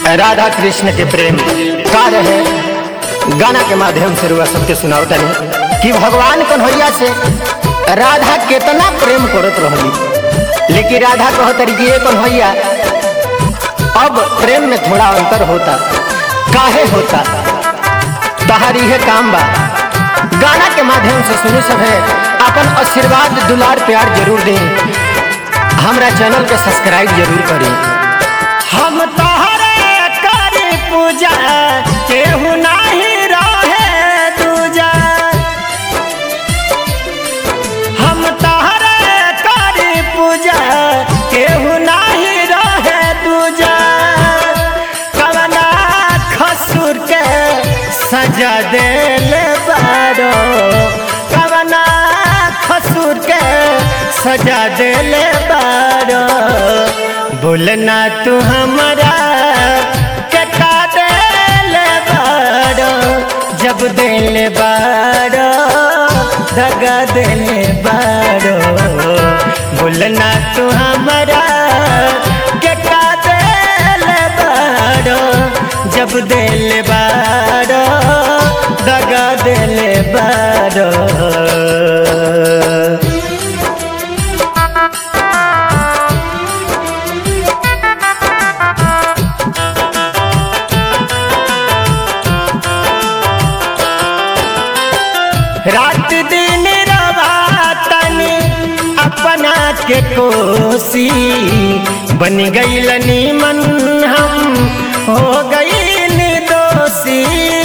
राधा कृष्ण के प्रेम का रहे गाना के माध्यम से रुआ सबके सुनावतनी कि भगवान कन्हैया से राधा कितना प्रेम करत रहली लेकिन राधा कहतरी कि ये कन्हैया अब प्रेम में थोड़ा अंतर होता काहे होता तहारी है काम बा गाना के माध्यम से सुनी सब है अपन आशीर्वाद दुलार प्यार जरूर दें हमरा चैनल के सब्सक्राइब जरूर करें हम तोहरे करी पूजा केहू नाही रहे दूजा हम तोहरे करी पूजा केहू नाही रहे दूजा कवना खसुर के सजा देले बारो कवना खसुर के सजा देले बारो बोलना तू हमारा के का देले बारो जब देले बारो दगा देले बारो बोलना तू हमारा के का देले बारो जब देले बारो दगा देले बारो रात दिन रवातनी अपना के कोसी बन गईलनी मन हम हो गई दोषी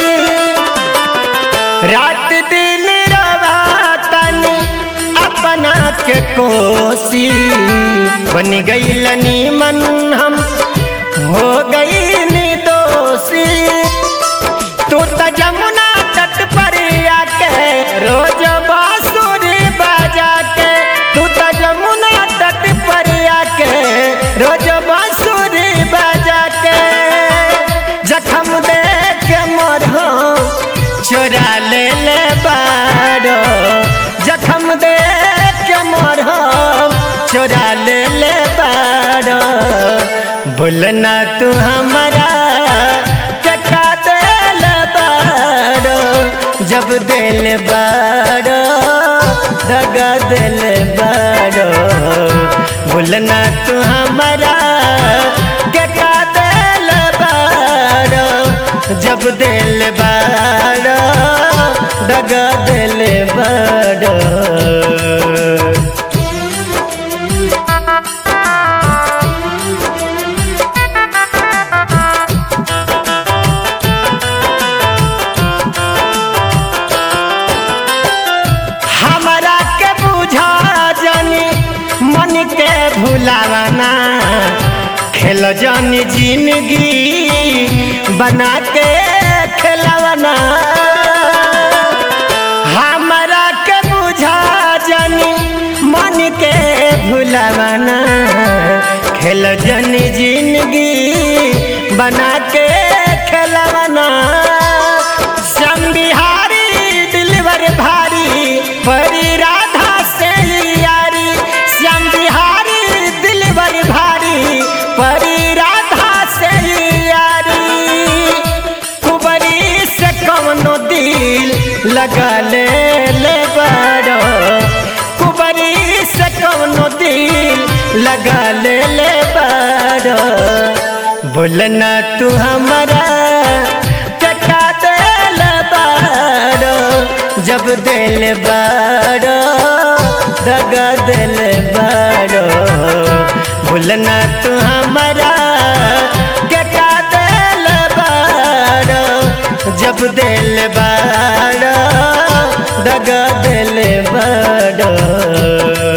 रात दिन रवातनी अपना के कोसी बन गईलनी मन हम हो गई दोषी तू तो जमुना तट पर आके रोज बांसुरी बजा के तू तो जमुना तट पर आके रोज बांसुरी बजा के जखम दे के मोर हो चोरा ले ले बारो जखम दे के मोर हो चोरा ले ले बारो बोलना तू हमारा चका दिल बारो जब दिल बारो दगा दिल बारो बोलना तू हमारा चका दिल बारो जब दिल बारो दगा दिल बारो हमरा के बुझा जानी मन के भुलावाना खेल जानी जिंदगी बना के खेलवाना हमरा के बुझा जानी मन के भुलावाना खेल जानी जिंदगी बना के खेलवाना श्याम बिहारी दिलवर भारी परी राधा से यारी श्याम बिहारी दिलवर भारी परी राधा से यारी कुबरी से कौनो दिल लगा ले ले बारो कुबरी से कौनो दिल लगा ले ले बारो बोलना तू हमारा चका दिल बारो जब दिल बारो दगा दिल बारो बोलना तू हमारा चका दिल बारो जब दिल बारो दगा दिल बारो